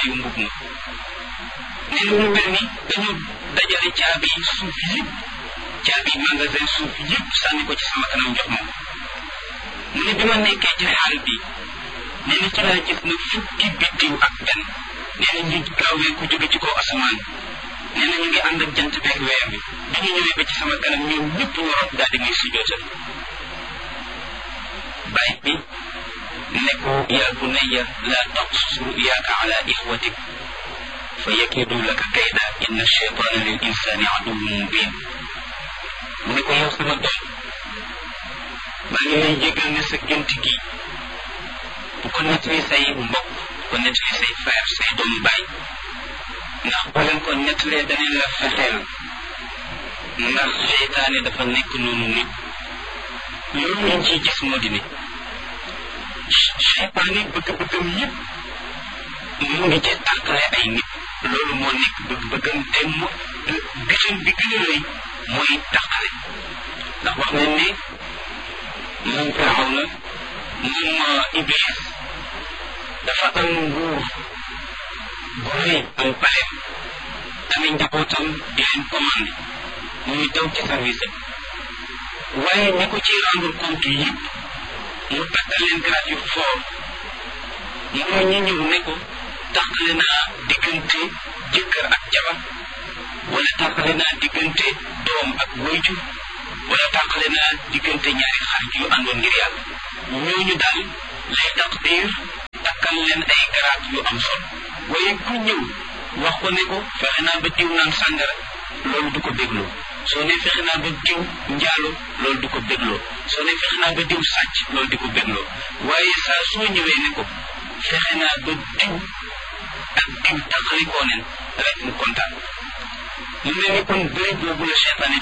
takaayu mbub ma nee na mu mel ni dañu dajale caabi suuf yëpp caabi magasin suuf yëpp sànni ko ci sama kanam jox ma mu ne bi ma nekkee ci xaal bi nee na ci laa gis na fukki biddiw ak benn nee na ñu gaawee ku jóge ci kaw asamaan nee na ñu ngi ànd ak jant beeg weer bi bi ñu ñëwee ba ci sama kanam ñoom ñëpp waroon daal di muy sujootal bàyyi bi ne ko yaa bunayya laa taqsus ruyaaka ala ixwatik fa yakidu laka kayda inna cheytaana lil insaani aduwwun mubin mu ne ko yow sama doom maa ngi lay jégal ne sa gént gi bu ko nettali say mbokk bu ko nettali say frère say doomu baay ndax boo leen ko nettalee daneen la fexeel ndax seytaane dafa nekk noonu nit loolu lañ ciy gis moo di ne seytaane bëgg-bëggam yëpp mu ngi ci tàqale ay nit loolu moo nekk bëgg-bëggam te mu gisam bi gën a rëy mooy tàqale ndax wax nañ ne moom firaw na moom iblis dafa am nguur bu rëy am paleem amee njabootam di leen commandé muy daw ci service am waaye ñi ko ci rendre compte yëpp mu takkal leen grade yu fort mooy ñi ñëw ne ko tàqale naa diggante jëkkër ak jabar wala tàqale naa diggante doom ak wayjur wala tàqale naa diggante ñaari xarit yu àndoon ngir yàlla ñooñu daal lay taqdir takkal leen ay grade yu am solo waaye ku ñëw wax ko ne ko fexe naa ba diw naan sàngara loolu du ko bégloo soo ne fexe naa ba diw njaalo loolu du ko bégloo soo ne fexe naa ba diw sàcc loolu di ko bégloo waaye saa soo ñëwee ne ko fexe naa ba diw ak diw taxalikoo nen rek mu kontaan mu mel ni kon bëri boobu la seytaane